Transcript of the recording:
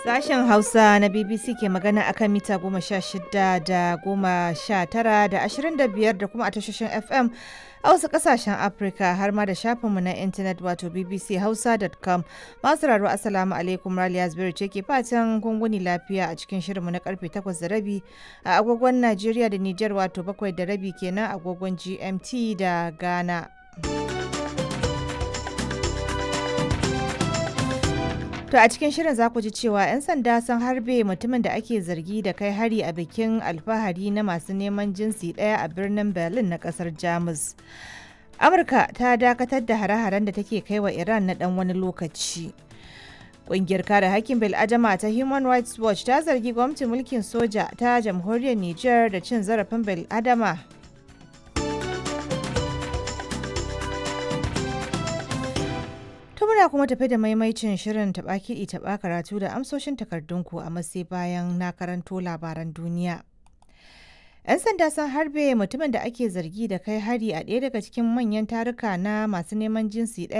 Sashen Hausa na BBC ke magana akan mita goma sha shida da goma sha tara da ashirin da biyar da kuma a tashoshin FM a wasu kasashen Afirka har ma da shafinmu na intanet wato bbchausa.com masu raro asalamu alaikum Raliya Zubairu ce ke fatan gunguni lafiya a cikin shirinmu na karfe takwas da rabi a agogon Najeriya da Nijar wato bakwai da rabi kenan agogon GMT da Ghana. To a cikin shirin za ku ji cewa 'yan sanda sun harbe mutumin da ake zargi da kai hari a bikin alfahari na masu neman jinsi ɗaya a birnin Berlin na ƙasar Jamus. Amurka ta dakatar da hare-haren da take kai wa Iran na ɗan wani lokaci. Ƙungiyar kare hakkin bil'adama ta Human Rights Watch ta zargi gwamnatin mulkin soja ta jamhuriyar Nijar da cin zarafin bil'adama To muna kuma tafi da maimaicin shirin taɓa kiɗi taɓa karatu da amsoshin takardunku a matsayi bayan na karanto labaran duniya. 'Yan sanda sun harbe mutumin da ake zargi da kai hari a ɗaya daga cikin manyan taruka na masu neman jinsi ɗaya